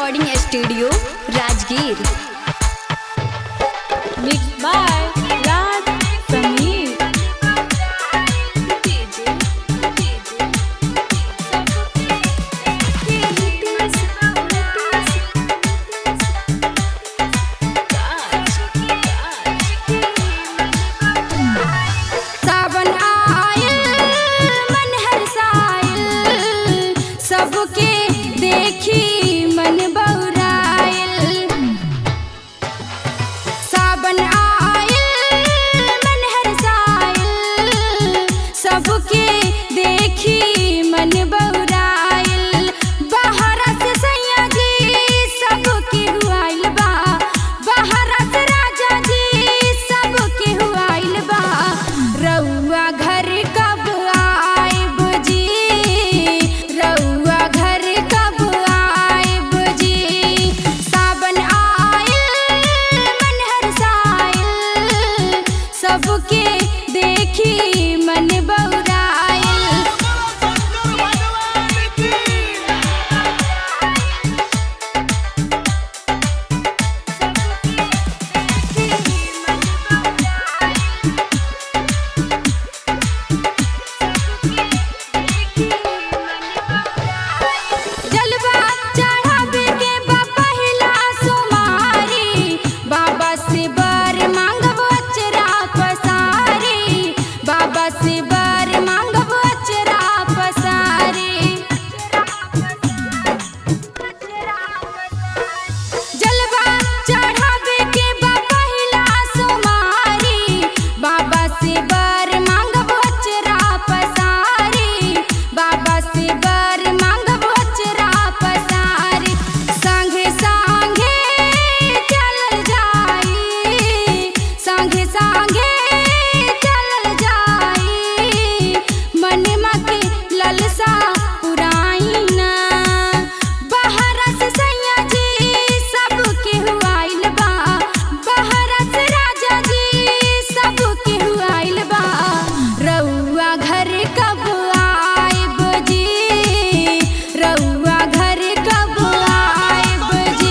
Recording studio Rajgir Mixed by Raj Sameer. सावन आयल मन हरसायल सबके देखी मन बौरायल सावन आयल मन हरसायल सबके देखी मन बौरायल बाहर से सैया जी सबके हुआइल बा बाहर से राजा जी सबके हुआइल बा रउआ घर कब आइब जी रउआ घर कब आइब जी सावन आयल मन हरसायल सबके देखी मन बौरायल जलवा चढ़ावे के बा पहिला सुमारी बाबा से बर मांगब अचरा पसारी बाबा से बर मांगब अचरा पसारी जलवा चढ़ावे के बा पहिला सुमारी बाबा से बर मांगब अचरा पसारी बाबा से बर मांगब अचरा पसारी संगे संगे चलल जाई संगे संगे चलल जाई मनमा के ललसा पुराई ना बाहर से सैया जी सबके हुआइल बा बाहर से राजा जी सबके हुआइल बा रउआ घर कब आइब जी रउआ घर कब आइब जी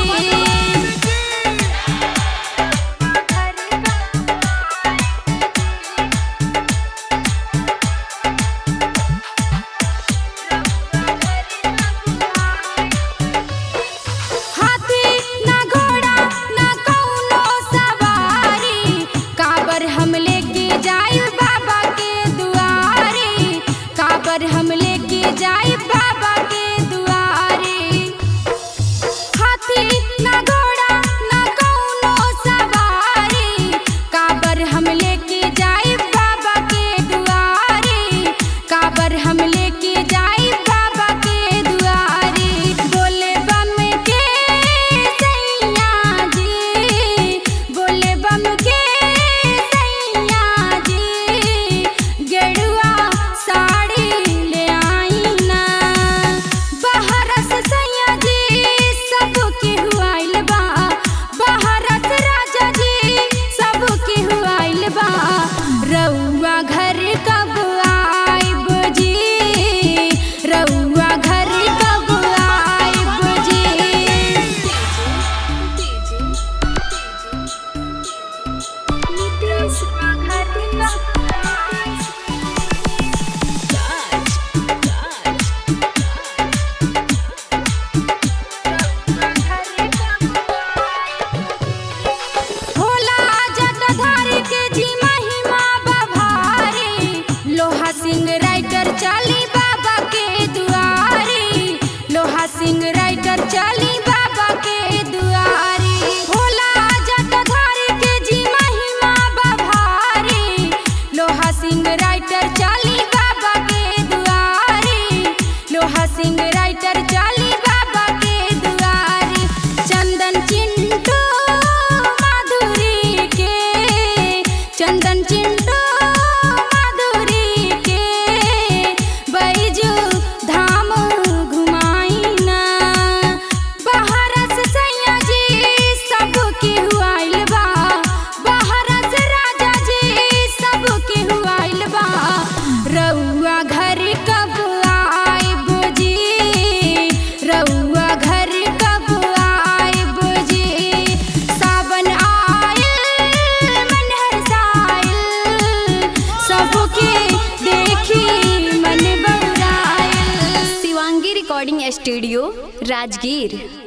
हाथी ना घोड़ा ना कौनो सवारी काबर हम लेके जाई बाबा के दुआरी काबर हम लेके जाई बाबा के दुआरी हाथी ना घोड़ा ना कौनो सवारी काबर हम लेके जाई बाबा के दुआरी काबर हम लेके जाई बाबा के दुआरी बोले बम के सैया जी बोले बम के सैया जी गेरुआ साड़ी ले आई ना बाहर से सैया जी सबके हुआइल बा बाहर से राजा जी सबके हुआइल बा रउआ घर कब आइब जी रउआ घर कब आइब जी भोला जटाधारी के जी महिमा बभारी लोहा सिंह राइटर चली बाबा के दुआरी लोहा सिंह राइटर चली बाबा के दुआरी भोला जटाधारी के जी महिमा बभारी लोहा सिंह राइटर चली बाबा के दुआरी लोहा सिंह राइटर चली बाबा के दुआरी चंदन चिंटू माधुरी के चंदन चिंटू माधुरी के स्टूडियो राजगीर